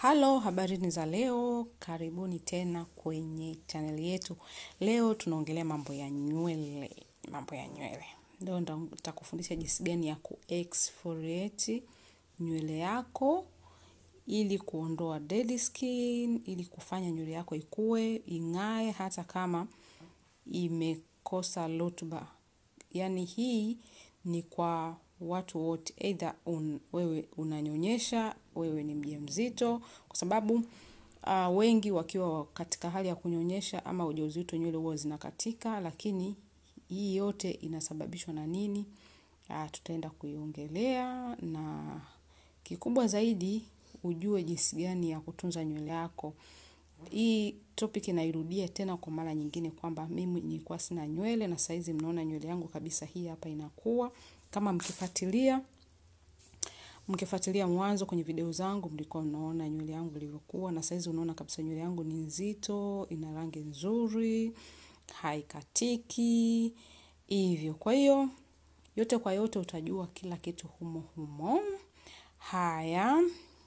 Halo, habarini za leo, karibuni tena kwenye channel yetu. Leo tunaongelea mambo ya nywele, mambo ya nywele. Leo nitakufundisha jinsi gani ya ku-exfoliate nywele yako, ili kuondoa dead skin, ili kufanya nywele yako ikue, ing'ae, hata kama imekosa rutuba. Yaani hii ni kwa watu wote, either un, wewe unanyonyesha, wewe ni mjamzito, kwa sababu uh, wengi wakiwa katika hali ya kunyonyesha ama ujauzito nywele huwa zinakatika, lakini hii yote inasababishwa na nini? Uh, tutaenda kuiongelea na kikubwa zaidi ujue jinsi gani ya kutunza nywele yako. Hii topic nairudia tena kwa mara nyingine kwamba mimi nilikuwa sina nywele na saizi mnaona nywele yangu kabisa hii hapa inakuwa. Kama mkifuatilia, mkifuatilia mwanzo kwenye video zangu mlikuwa mnaona nywele yangu ilivyokuwa na saizi unaona kabisa nywele yangu ni nzito, ina rangi nzuri, haikatiki, hivyo. Kwa hiyo, yote kwa yote utajua kila kitu humo humo. Haya,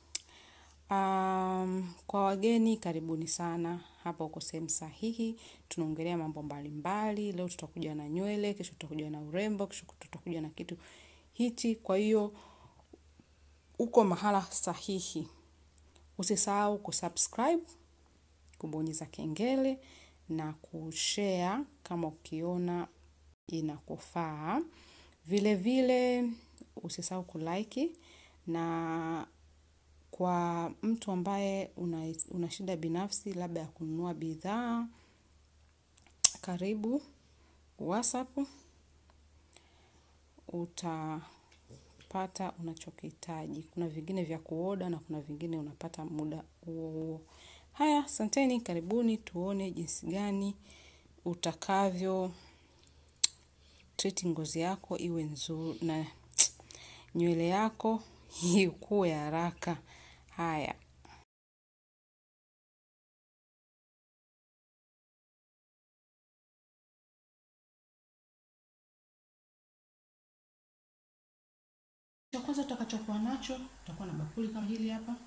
um, kwa wageni karibuni sana hapa uko sehemu sahihi tunaongelea mambo mbalimbali leo tutakuja na nywele kesho tutakuja na urembo kesho tutakuja na kitu hichi kwa hiyo uko mahala sahihi usisahau kusubscribe kubonyeza kengele na kushare kama ukiona inakufaa vile vile usisahau kulike na kwa mtu ambaye una, una shida binafsi labda ya kununua bidhaa karibu whatsapp utapata unachokihitaji kuna vingine vya kuoda na kuna vingine unapata muda huo huo haya asanteni karibuni tuone jinsi gani utakavyo treat ngozi yako iwe nzuri na nywele yako ikue haraka haya cha kwanza tutakachokuwa nacho tutakuwa na bakuli kama hili hapa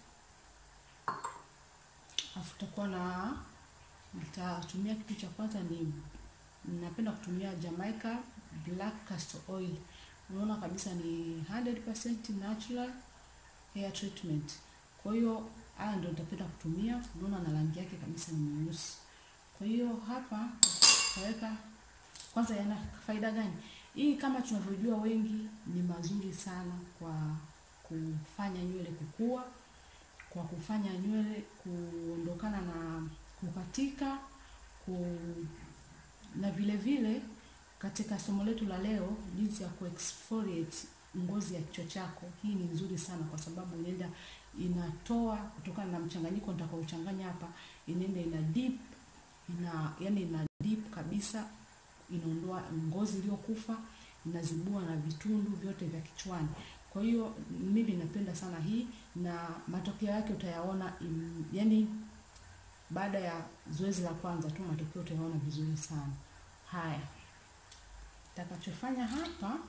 alafu tutakuwa na nitatumia kitu cha kwanza ni napenda kutumia Jamaica Black Castor Oil unaona kabisa ni 100% natural hair treatment kwa hiyo haya ndio nitapenda kutumia unaona na rangi yake kabisa ni nyeusi kwa hiyo hapa tutaweka kwanza yana faida gani hii kama tunavyojua wengi ni mazuri sana kwa kufanya nywele kukua kwa kufanya nywele kuondokana na kukatika ku, na vile vile katika somo letu la leo jinsi ya kuexfoliate ngozi ya kichwa chako hii ni nzuri sana kwa sababu inaenda inatoa kutokana na mchanganyiko nitakaochanganya hapa inaenda ina deep ina yani ina deep kabisa inaondoa ngozi iliyokufa inazibua na vitundu vyote vya kichwani kwa hiyo mimi napenda sana hii na matokeo yake utayaona in, yani baada ya zoezi la kwanza tu matokeo utayaona vizuri sana haya takachofanya hapa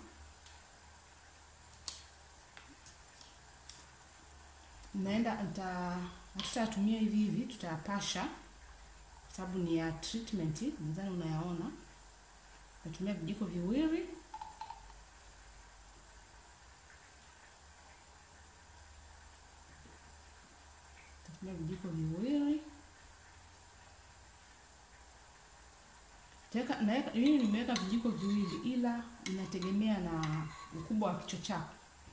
naenda hatutayatumia hivi hivi tutayapasha sababu ni ya treatment nadhani unayaona natumia vijiko viwili tatumia vijiko viwili Teka, naeka, mimi nimeweka vijiko viwili ila inategemea na ukubwa wa kichwa chako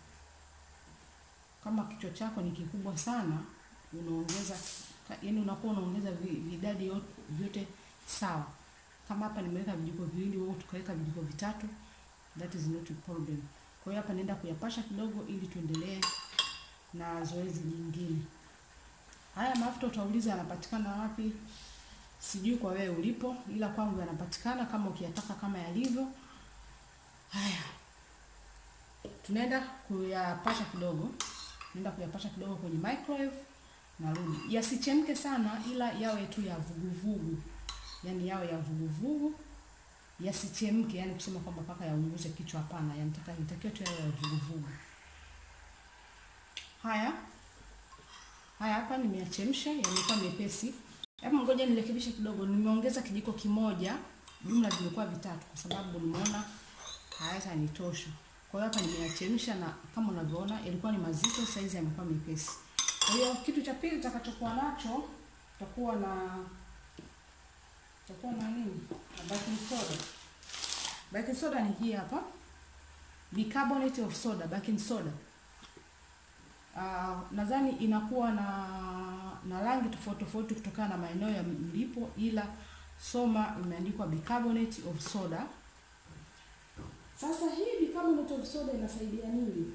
kama kichwa chako ni kikubwa sana unaongeza yaani unakuwa unaongeza vidadi vyote sawa kama hapa nimeweka vijiko viwili wewe tukaweka vijiko vitatu that is not a problem kwa hiyo hapa naenda kuyapasha kidogo ili tuendelee na zoezi jingine haya mafuta utauliza yanapatikana wapi sijui kwa wewe ulipo ila kwangu yanapatikana kama ukiyataka kama yalivyo haya tunaenda kuyapasha kidogo naenda kuyapasha kidogo kwenye microwave narudi yasichemke sana ila yawe tu ya vuguvugu yani yawe ya vuguvugu yasichemke yani kusema kwamba mpaka yaunguze kichwa hapana yanataka yanatakiwa tu yawe ya vuguvugu haya Haya, hapa nimeyachemsha, yamekuwa mepesi. Hebu ngoja nirekebishe kidogo, nimeongeza kijiko kimoja, jumla zimekuwa vitatu, kwa sababu nimeona hayatanitosha. Kwa hiyo hapa nimeyachemsha, na kama unavyoona yalikuwa ni mazito, saizi yamekuwa mepesi. Kwa hiyo kitu cha pili tutakachokuwa nacho tutakuwa na tutakuwa na nini? Na baking soda. Baking soda ni hii hapa, bicarbonate of soda, baking soda. Uh, nadhani inakuwa na na rangi tofauti tofauti kutokana na maeneo ya mlipo, ila soma imeandikwa bicarbonate of soda. Sasa hii bicarbonate of soda inasaidia nini?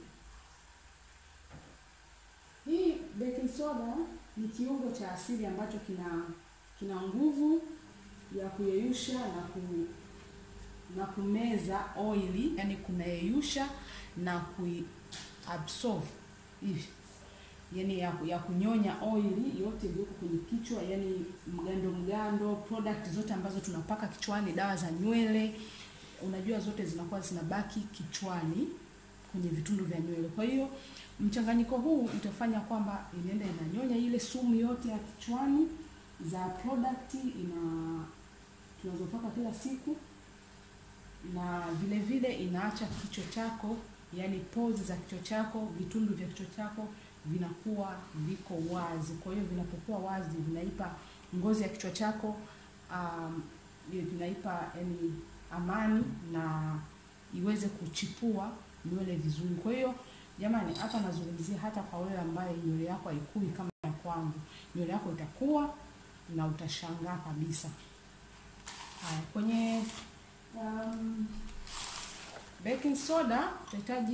Hii baking soda ni kiungo cha asili ambacho kina kina nguvu ya kuyeyusha na ku, na kumeza oili, yani kunayeyusha na kuiabsorb hivi yani ya, ya kunyonya oili yote iliyoko kwenye kichwa, yani mgando mgando, product zote ambazo tunapaka kichwani, dawa za nywele, unajua zote zinakuwa zinabaki kichwani kwenye vitundu vya nywele. Kwa hiyo mchanganyiko huu utafanya kwamba inaenda inanyonya ile sumu yote ya kichwani za product ina tunazopaka kila siku, na vile vile inaacha kichwa chako yani pores za kichwa chako, vitundu vya kichwa chako vinakuwa viko wazi. Kwa hiyo vinapokuwa wazi, vinaipa ngozi ya kichwa chako um, vinaipa yani amani na iweze kuchipua nywele vizuri. Kwa hiyo jamani, hapa nazungumzia hata kwa wewe ambaye nywele yako haikui kama ya kwangu, nywele yako itakuwa na utashangaa kabisa. Haya, kwenye um, baking soda tutahitaji,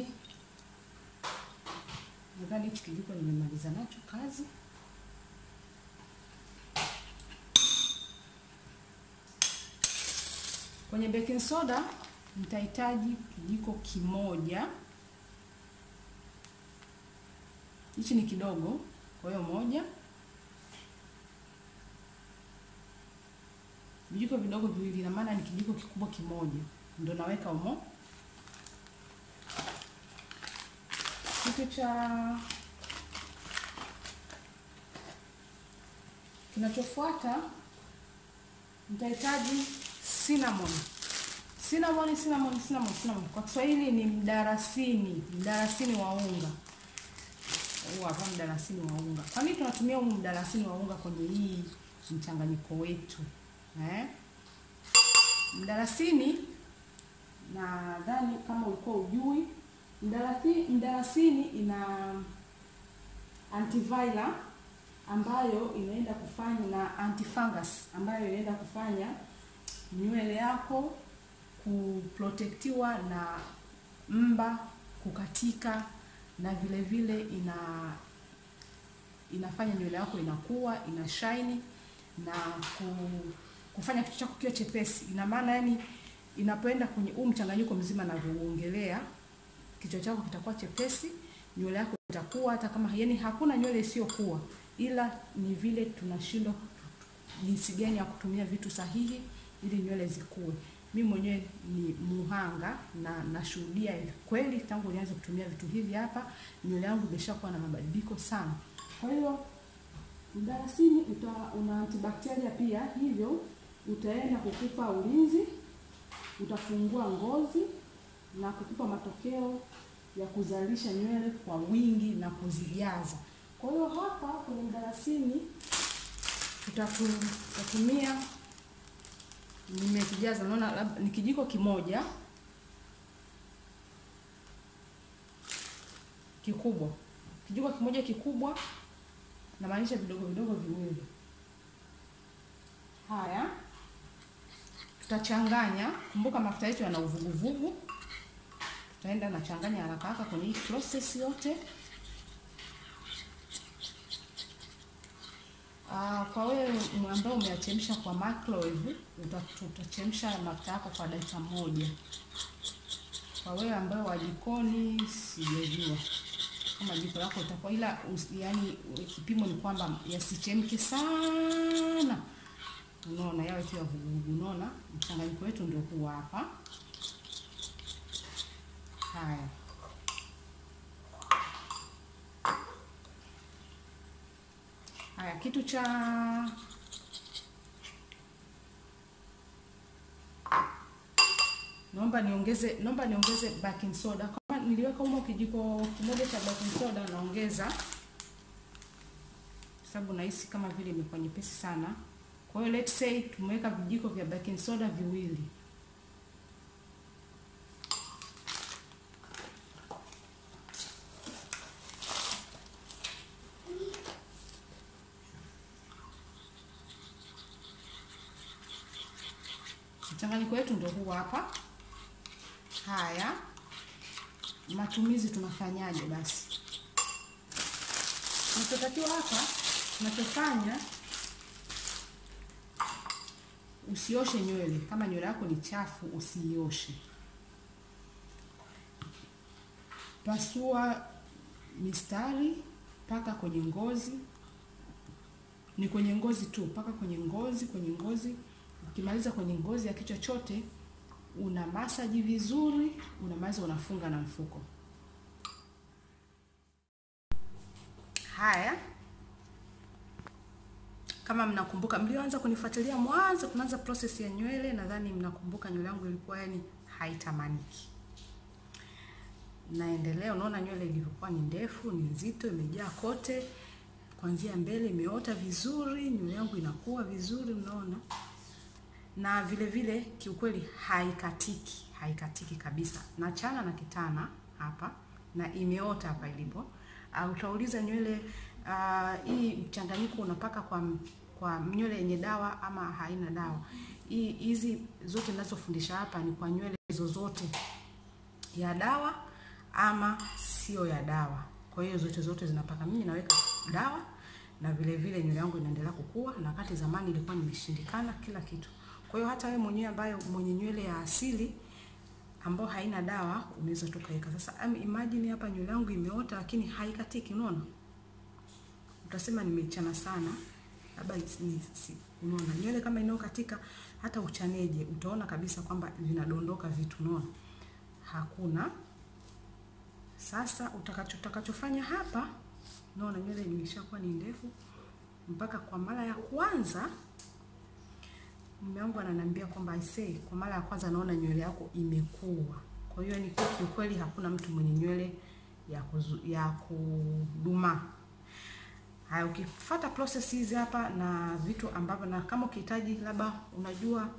nadhani hichi kijiko nimemaliza nacho kazi. Kwenye baking soda nitahitaji kijiko kimoja. Hichi ni kidogo, kwa hiyo moja. Vijiko vidogo viwili, na maana ni kijiko kikubwa kimoja, ndio naweka umo. Kitu cha kinachofuata nitahitaji cinnamon. Cinnamon, cinnamon, cinnamon, cinnamon. Kwa Kiswahili ni mdarasini, mdarasini wa unga. Huu hapa mdarasini wa unga. Kwa nini tunatumia huu mdarasini wa unga kwenye hii mchanganyiko wetu? Eh? Mdarasini nadhani kama ulikuwa ujui, mdarasini, mdarasini ina antiviral ambayo inaenda kufanya na antifungus ambayo inaenda kufanya nywele yako kuprotektiwa na mba kukatika, na vile vile ina inafanya nywele yako inakuwa ina shine na ku, kufanya kichwa chako kiwe chepesi. Ina maana yani, inapoenda kwenye huu mchanganyiko mzima navyouongelea, kichwa chako kitakuwa chepesi, nywele yako itakuwa hata kama yani hakuna nywele isiyokuwa, ila ni vile tunashindwa jinsi gani ya kutumia vitu sahihi ili nywele zikue. Mimi mwenyewe ni muhanga na nashuhudia kweli, tangu nianze kutumia vitu hivi hapa, nywele yangu imeshakuwa na mabadiliko sana. Kwa hiyo mdalasini una antibakteria pia, hivyo utaenda kukupa ulinzi, utafungua ngozi na kukupa matokeo ya kuzalisha nywele kwa wingi na kuzijaza. Kwa hiyo hapa kwenye mdalasini tutatumia nimekijaza, naona labda ni kijiko kimoja kikubwa, kijiko kimoja kikubwa, namaanisha vidogo vidogo viwili. Haya, tutachanganya. Kumbuka mafuta yetu yana uvuguvugu, tutaenda nachanganya haraka haraka kwenye hii process yote. Uh, kwa wewe ambao umeachemsha kwa microwave utachemsha mafuta yako kwa dakika moja. Kwa wewe ambao wa jikoni, sijajua kama jiko lako itakuwa, ila yani kipimo ni kwamba yasichemke sana, unaona, yawe tu ya vuguvugu. Unaona mchanganyiko wetu ndio huu hapa. kitu cha naomba niongeze naomba niongeze baking soda. Kama niliweka humo kijiko kimoja cha baking soda, naongeza sababu nahisi kama vile imekuwa nyepesi sana. Kwa hiyo let's say tumeweka vijiko vya baking soda viwili. Mchanganyiko wetu ndio huu hapa. Haya, matumizi tunafanyaje? Basi tunachotakiwa hapa, tunachofanya usioshe nywele. Kama nywele yako ni chafu, usiioshe. Pasua mistari mpaka kwenye ngozi, ni kwenye ngozi tu, mpaka kwenye ngozi, kwenye ngozi Ukimaliza kwenye ngozi ya kichwa chote, una masaji vizuri, unamaliza unafunga na mfuko. Haya, kama mnakumbuka, mlioanza kunifuatilia mwanzo, tunaanza process ya nywele, nadhani mnakumbuka nywele yangu ilikuwa yani haitamaniki. Naendelea, unaona nywele ilivyokuwa ni ndefu, ni nzito, imejaa kote, kuanzia mbele imeota vizuri, nywele yangu inakuwa vizuri, unaona na vile vile kiukweli haikatiki, haikatiki kabisa. Nachana na kitana hapa na imeota hapa ilipo. Uh, utauliza nywele uh, hii mchanganyiko unapaka kwa kwa nywele yenye dawa ama haina dawa? Hii hizi zote ninazofundisha hapa ni kwa nywele zozote ya dawa ama sio ya dawa. Kwa hiyo zote zote zinapaka. Mimi naweka dawa na vile vile nywele yangu inaendelea kukua, na wakati zamani ilikuwa nimeshindikana kila kitu. Kwa hiyo hata wewe mwenyewe ambaye mwenye nywele ya asili ambayo haina dawa unaweza tukaweka. Sasa imagine hapa nywele yangu imeota lakini haikatiki, unaona? Utasema nimechana sana. Labda ni si, unaona nywele kama inayokatika hata uchaneje utaona kabisa kwamba vinadondoka vitu, unaona? Hakuna. Sasa utakacho utakachofanya hapa, unaona nywele imeshakuwa ni ndefu mpaka kwa mara ya kwanza mume wangu ananiambia kwamba I say kwa mara ya kwanza naona nywele yako imekua. Kwa hiyo ni kiukweli hakuna mtu mwenye nywele ya kuzu, ya kuduma. Haya, ukifuata process hizi hapa na vitu ambavyo, na kama ukihitaji labda unajua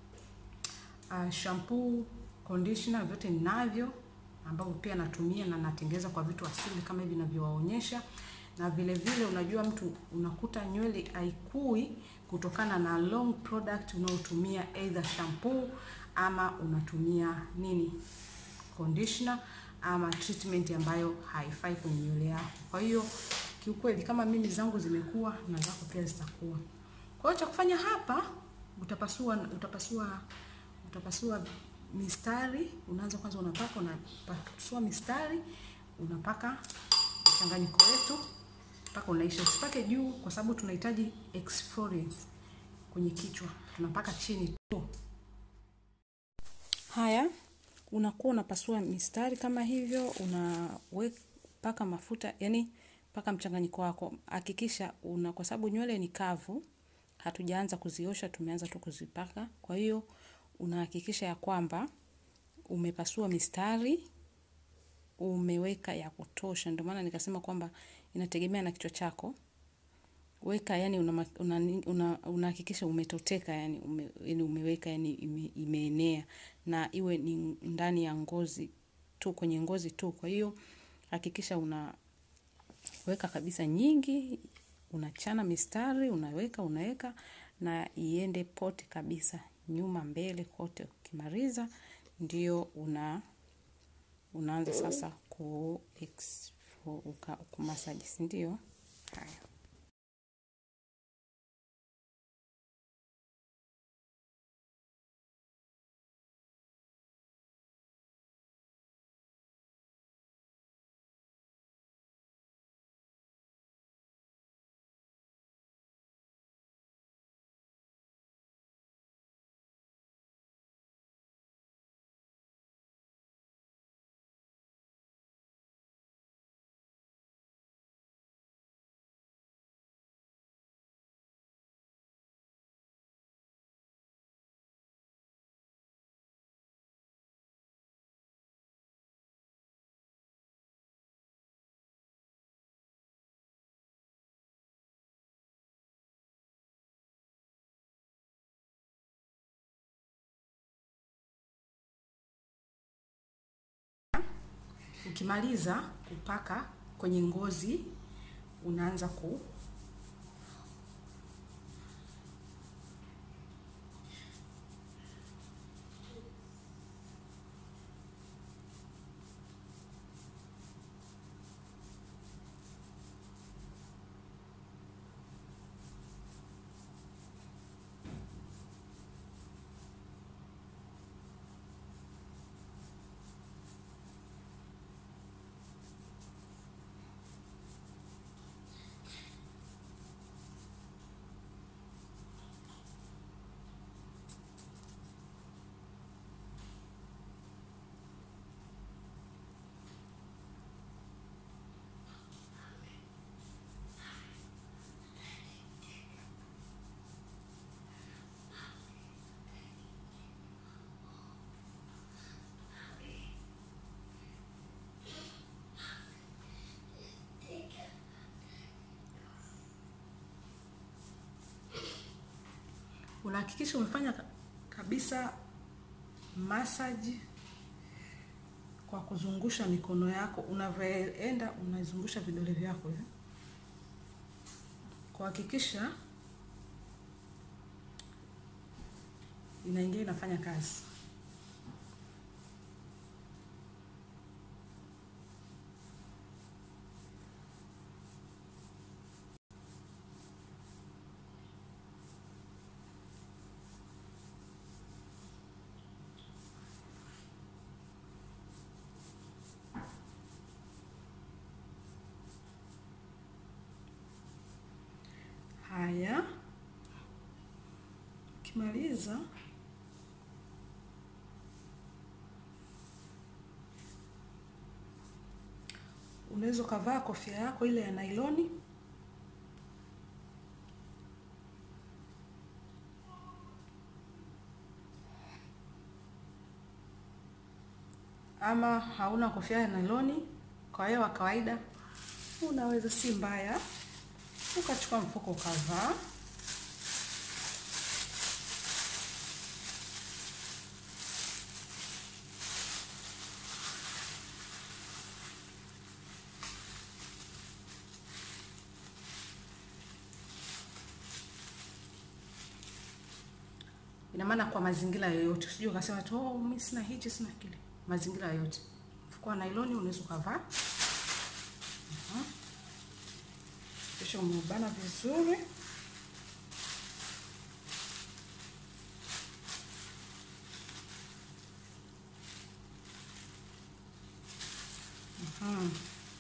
uh, shampoo, conditioner vyote ninavyo ambavyo pia natumia na natengeza kwa vitu asili kama hivi ninavyowaonyesha na vile vile unajua mtu unakuta nywele haikui kutokana na long product unaotumia either shampoo ama unatumia nini conditioner ama treatment ambayo haifai kwenye nywele yako. Kwa hiyo kiukweli, kama mimi zangu zimekuwa na zako pia zitakuwa. Kwa hiyo cha kufanya hapa, utapasua utapasua utapasua mistari. Unaanza kwanza, unapaka unapasua mistari, unapaka mchanganyiko wetu mpaka unaisha. Usipake juu, kwa sababu tunahitaji exfoliate kwenye kichwa, tunapaka chini tu. Haya, unakuwa unapasua mistari kama hivyo, unaweka mafuta, yani paka mchanganyiko wako. Hakikisha una, kwa sababu nywele ni kavu, hatujaanza kuziosha, tumeanza tu kuzipaka. Kwa hiyo unahakikisha ya kwamba umepasua mistari umeweka ya kutosha. Ndio maana nikasema kwamba inategemea na kichwa chako. Weka yani unahakikisha una, una, una umetoteka yani, ume, yani umeweka yani ime, imeenea na iwe ni ndani ya ngozi tu, kwenye ngozi tu. Kwa hiyo hakikisha unaweka kabisa nyingi, unachana mistari, unaweka unaweka na iende pote kabisa, nyuma mbele kote. Ukimaliza ndio una unaanza sasa ku kumasaji, si ndio? Haya. ukimaliza kupaka kwenye ngozi unaanza ku unahakikisha umefanya ka- kabisa massage kwa kuzungusha mikono yako unavyoenda unazungusha vidole vyako hivi kuhakikisha inaingia inafanya kazi haya ukimaliza unaweza ukavaa kofia yako ile ya nailoni ama hauna kofia ya nailoni kwa hiyo wa kawaida unaweza si mbaya ukachukua mfuko ukavaa ina maana kwa mazingira yoyote usije ukasema tu oh, mimi sina hichi sina kile mazingira yoyote mfuko wa nailoni unaweza ukavaa Mhm. kisha umeubana vizuri Mhm.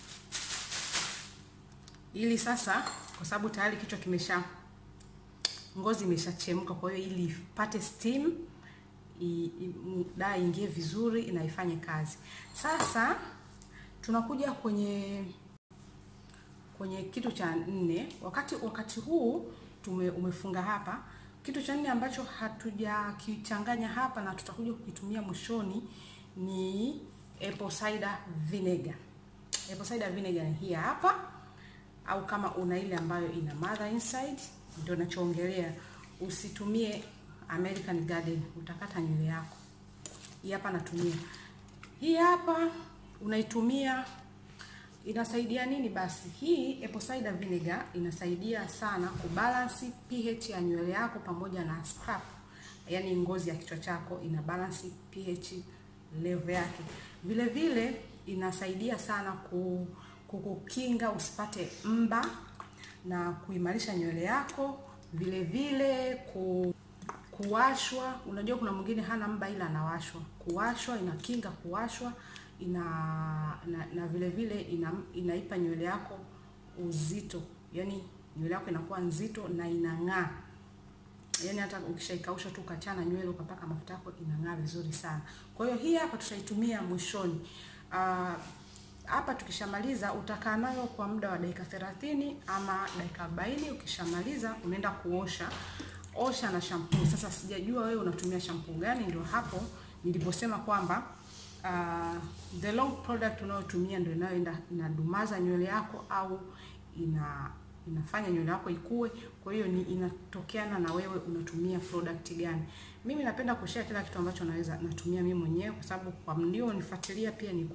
ili sasa kwa sababu tayari kichwa kimesha ngozi imeshachemka kwa hiyo ili ipate steam i- i- mu- dawa ingie vizuri inaifanye kazi sasa tunakuja kwenye kwenye kitu cha nne wakati wakati huu tume, umefunga hapa kitu cha nne ambacho hatujakichanganya hapa na tutakuja kukitumia mwishoni ni apple cider vinegar apple cider vinegar ni hii hapa au kama una ile ambayo ina mother inside ndio nachoongelea usitumie American Garden utakata nywele yako hii hapa natumia hii hapa unaitumia inasaidia nini basi hii apple cider vinegar inasaidia sana kubalance pH ya nywele yako pamoja na scalp yani ngozi ya kichwa chako ina balance pH level yake vile vile inasaidia sana ku, kukukinga usipate mba na kuimarisha nywele yako vile vile ku, kuwashwa unajua kuna mwingine hana mba ila anawashwa kuwashwa inakinga kuwashwa ina na, na vile vile ina, inaipa nywele yako uzito yani nywele yako inakuwa nzito na inang'aa yani hata ukishaikausha tu ukachana nywele ukapaka mafuta yako inang'aa vizuri sana kwa hiyo hii hapa tutaitumia mwishoni Ah, hapa tukishamaliza utakaa nayo kwa muda wa dakika 30 ama dakika 40 ukishamaliza unaenda kuosha osha na shampoo sasa sijajua wewe unatumia shampoo gani ndio hapo niliposema kwamba uh, the long product unayotumia ndio inayoenda inadumaza nywele yako au ina inafanya nywele yako ikue. Kwa hiyo ni inatokeana na wewe unatumia product gani. Mimi napenda kushare kila kitu ambacho naweza natumia mimi mwenyewe, kwa sababu kwa mlio nifuatilia pia nilikuwa sina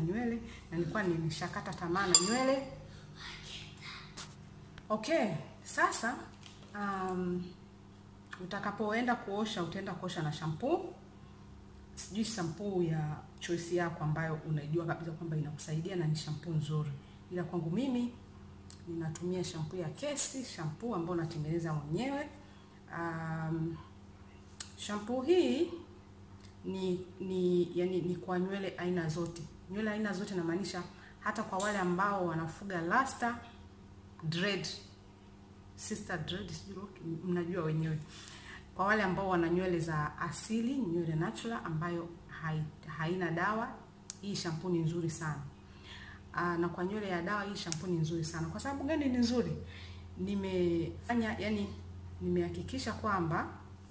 nywele na nilikuwa nimeshakata tamaa na nywele. Okay, sasa um, utakapoenda kuosha utaenda kuosha na shampoo. Sijui shampoo ya choice yako ambayo unaijua kabisa kwamba inakusaidia na ni shampoo nzuri, ila kwangu mimi ninatumia shampoo ya Kesi, shampoo ambayo natengeneza mwenyewe. Um, shampoo hii ni ni yani ni kwa nywele aina zote. Nywele aina zote namaanisha hata kwa wale ambao wanafuga rasta, dread, sister dread, sijui mnajua wenyewe. Kwa wale ambao wana nywele za asili, nywele natural ambayo hai, haina dawa, hii shampoo ni nzuri sana. Aa, na kwa nywele ya dawa hii shampoo ni nzuri sana. Kwa sababu gani ni nzuri? Nimefanya yani, nimehakikisha kwamba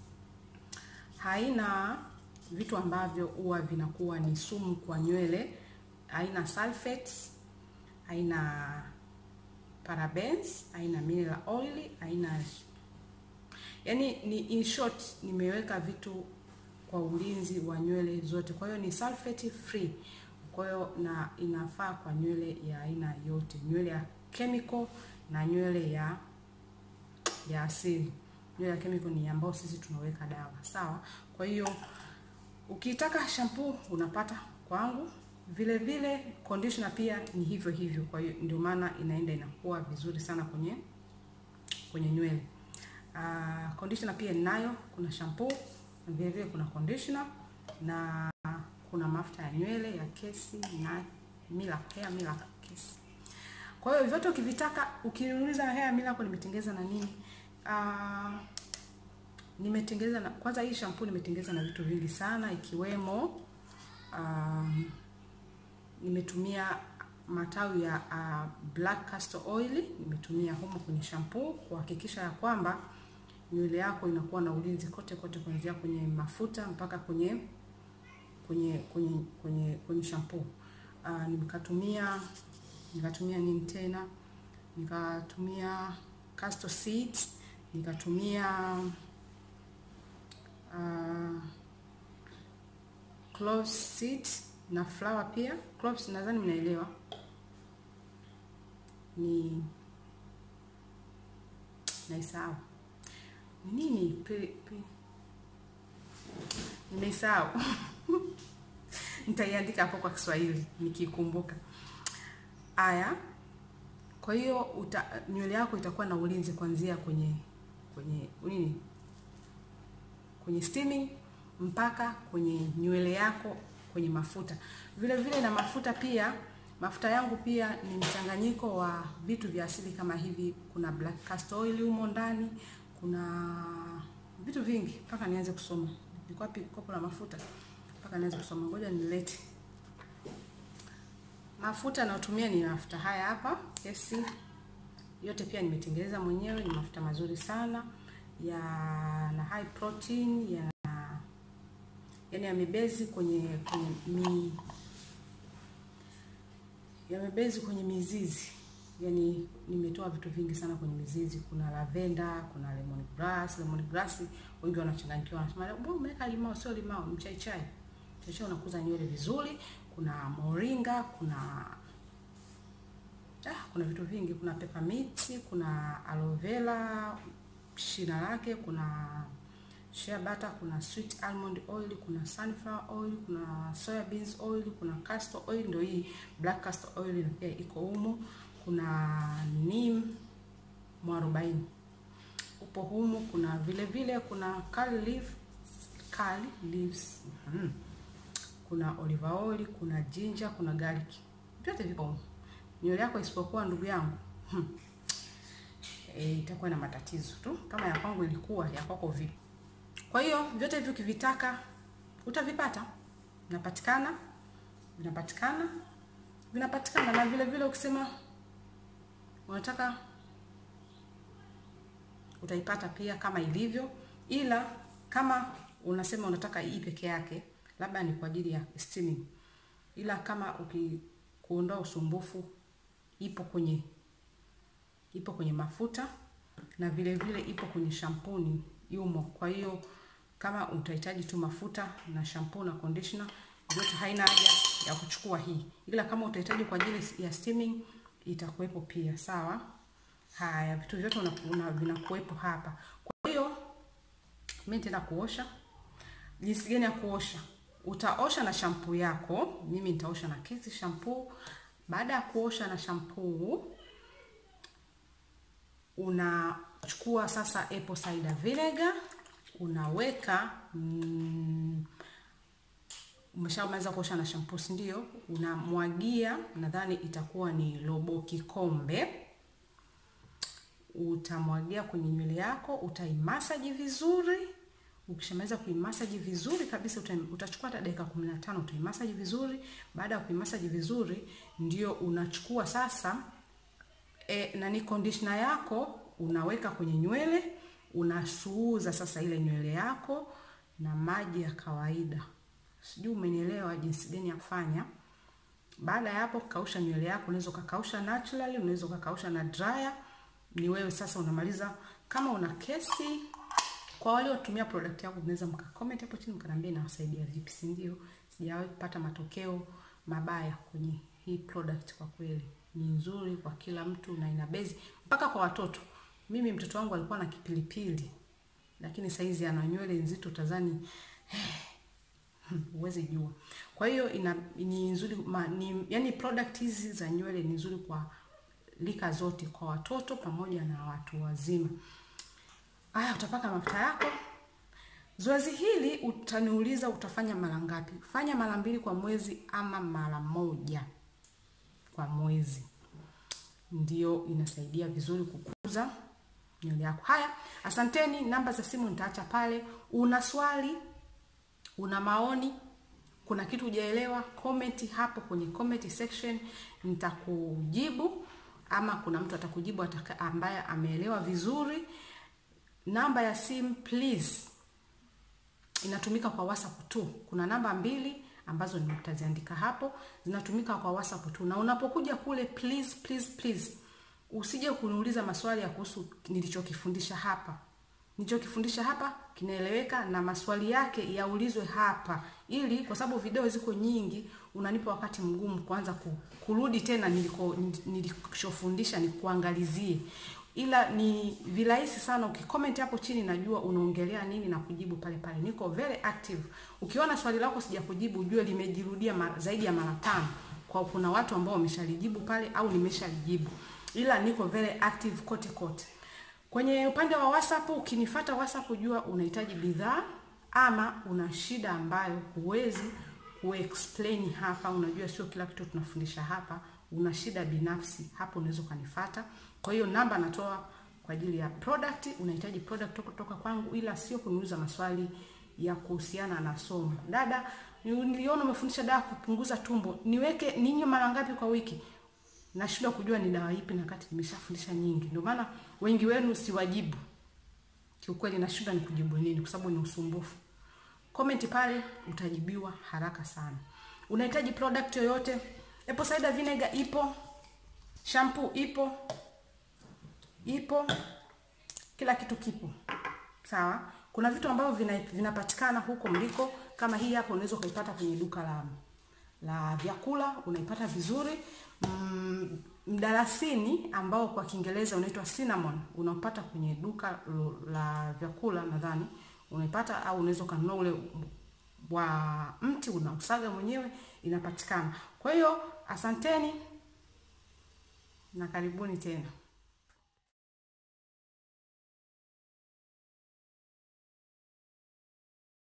haina vitu ambavyo huwa vinakuwa ni sumu kwa nywele. Haina sulfates, haina parabens, haina mineral oil, haina yani ni in short, nimeweka vitu kwa ulinzi wa nywele zote. Kwa hiyo ni sulfate free. Kwa hiyo na inafaa kwa nywele ya aina yote, nywele ya chemical na nywele ya ya asili. Nywele ya chemical ni ambayo sisi tunaweka dawa, sawa. Kwa hiyo ukitaka shampoo unapata kwangu. Vile vile conditioner pia ni hivyo hivyo. Kwa hiyo ndio maana inaenda inakuwa vizuri sana kwenye kwenye nywele. Uh, conditioner pia ninayo, kuna shampoo na vile vile kuna conditioner na kuna mafuta ya nywele ya Kesi na Miracle Hair Miracle Kesi. Kwa hiyo vyote ukivitaka, ukiniuliza Hair Miracle nimetengeza na nini? Uh, nimetengeza na kwanza, hii shampoo nimetengeza na vitu vingi sana ikiwemo um, nimetumia matawi ya uh, black castor oil nimetumia humo kwenye shampoo kuhakikisha ya kwamba nywele yako inakuwa na ulinzi kote kote, kuanzia kwenye mafuta mpaka kwenye kwenye kwenye kwenye kwenye shampoo. Uh, nikatumia nikatumia nini tena, nikatumia castor seeds, nikatumia uh, cloves seeds na flower pia. Cloves nadhani mnaelewa ni naisahau ni nini pe, pe. Nimeisahau nitaiandika hapo kwa Kiswahili nikikumbuka. Aya, kwa hiyo nywele yako itakuwa na ulinzi kuanzia kwenye kwenye nini, kwenye steaming mpaka kwenye nywele yako kwenye mafuta. Vile vile na mafuta pia, mafuta yangu pia ni mchanganyiko wa vitu vya asili kama hivi. Kuna black castor oil humo ndani, kuna vitu vingi mpaka nianze kusoma. Liko wapi kopo la mafuta? Mpaka nianze kusoma, ngoja nilete mafuta nayotumia. Ni mafuta haya hapa Kesi, yote pia nimetengeneza mwenyewe. Ni mafuta mazuri sana ya na high protein ya yani yamebezi kwenye kwenye mi yamebezi kwenye mizizi, yani nimetoa vitu vingi sana kwenye mizizi. Kuna lavenda, kuna lemon grass. Lemon grass wengi wanachanganyikiwa, wanasema mbona umeweka limao? Sio limao, mchai chai. Mchai chai unakuza nywele vizuri. Kuna moringa, kuna ah, kuna vitu vingi, kuna peppermint, kuna aloe vera shina lake, kuna shea butter, kuna sweet almond oil, kuna sunflower oil, kuna soya beans oil, kuna castor oil, ndio hii black castor oil na pia iko humo. Kuna neem mwarobaini upo humo. Kuna vile vile kuna curly leaf, curly leaves hmm. Kuna olive oil, kuna ginger, kuna garlic, vyote vipo humo. Nywele yako isipokuwa ndugu yangu hmm. E, itakuwa na matatizo tu kama ya kwangu ilikuwa, ya kwako vipi? Kwa hiyo vyote hivyo ukivitaka utavipata, vinapatikana, vinapatikana, vinapatikana. Na vile vile ukisema unataka utaipata pia kama ilivyo, ila kama unasema unataka hii peke yake, labda ni kwa ajili ya steaming, ila kama ukikuondoa usumbufu, ipo kwenye ipo kwenye mafuta na vile vile ipo kwenye shampuni yumo. Kwa hiyo kama utahitaji tu mafuta na shampoo na conditioner, yote haina haja ya kuchukua hii, ila kama utahitaji kwa ajili ya steaming itakuwepo pia. Sawa. Haya, vitu vyote una vinakuwepo hapa. Kwa hiyo mimi nitaenda kuosha. Jinsi gani ya kuosha? Utaosha na shampoo yako. Mimi nitaosha na Kesi shampoo. Baada ya kuosha na shampoo, unachukua sasa apple cider vinegar unaweka mm, umeshamaliza kuosha na shampoo, si ndio? Unamwagia, nadhani itakuwa ni robo kikombe. Utamwagia kwenye nywele yako, utaimasaji vizuri. Ukishamaliza kuimasaji vizuri kabisa, utachukua hata dakika 15 utaimasaji vizuri. Baada ya kuimasaji vizuri, ndio unachukua sasa e, nani conditioner yako unaweka kwenye nywele, unasuuza sasa ile nywele yako na maji ya kawaida. Sijui umenielewa jinsi gani ya kufanya. Baada ya hapo, kausha nywele yako. Unaweza ukakausha naturally, unaweza ukakausha na dryer. Ni wewe sasa unamaliza. Kama una kesi, kwa wale watumia product yako, unaweza mkacomment hapo chini mkaniambia inawasaidia vipi, si ndio? Sijawahi kupata matokeo mabaya kwenye hii product, kwa kweli ni nzuri kwa kila mtu na ina base mpaka kwa watoto. Mimi mtoto wangu alikuwa na kipilipili, lakini saizi ana nywele nzito, tazani huwezi jua. Kwa hiyo ina ni nzuri ma, ni, yani product hizi za nywele ni nzuri kwa lika zote, kwa watoto pamoja na watu wazima. Aya, utapaka mafuta yako. Zoezi hili utaniuliza utafanya mara ngapi? Fanya mara mbili kwa mwezi ama mara moja kwa mwezi, ndio inasaidia vizuri kukuza nywele yako. Haya, asanteni. Namba za simu nitaacha pale. Una swali una maoni, kuna kitu hujaelewa, comment hapo kwenye comment section, nitakujibu ama kuna mtu atakujibu ataka, ambaye ameelewa vizuri. Namba ya simu please, inatumika kwa WhatsApp tu. Kuna namba mbili ambazo nitaziandika hapo, zinatumika kwa WhatsApp tu, na unapokuja kule please, please, please usije kuniuliza maswali ya kuhusu nilichokifundisha hapa nilichokifundisha hapa kinaeleweka na maswali yake yaulizwe hapa, ili kwa sababu video ziko nyingi, unanipa wakati mgumu kuanza kurudi tena niliko nilichofundisha ni kuangalizie, ila ni virahisi sana ukicomment hapo chini, najua unaongelea nini na kujibu pale pale. Niko very active. Ukiona swali lako sijakujibu, ujue limejirudia mara, zaidi ya mara tano, kwa kuna watu ambao wameshalijibu pale au nimeshalijibu, ila niko very active kote kote. Kwenye upande wa WhatsApp ukinifuata WhatsApp, jua unahitaji bidhaa ama una shida ambayo huwezi kuexplain hapa. Unajua sio kila kitu tunafundisha hapa, una shida binafsi hapo, unaweza ukanifuata. Kwa hiyo namba natoa kwa ajili ya product, unahitaji product kutoka kwangu, ila sio kuniuliza maswali ya kuhusiana na somo. Dada, niliona umefundisha dawa kupunguza tumbo, niweke ninywe mara ngapi kwa wiki? Nashindwa kujua ni dawa ipi na kati nimeshafundisha nyingi. Ndio maana wengi wenu siwajibu. Kiukweli nashindwa ni kujibu nini kwa sababu ni usumbufu. Comment pale utajibiwa haraka sana. Unahitaji product yoyote? Apple cider vinegar ipo. Shampoo ipo. Ipo. Kila kitu kipo. Sawa? Kuna vitu ambavyo vina, vinapatikana huko mliko kama hii hapo unaweza kuipata kwenye duka la la vyakula unaipata vizuri. Mm, mdalasini ambao kwa Kiingereza unaitwa cinnamon unaopata kwenye duka la vyakula nadhani unaipata, au unaweza ukanunua ule wa mti unausaga mwenyewe, inapatikana. Kwa hiyo asanteni na karibuni tena.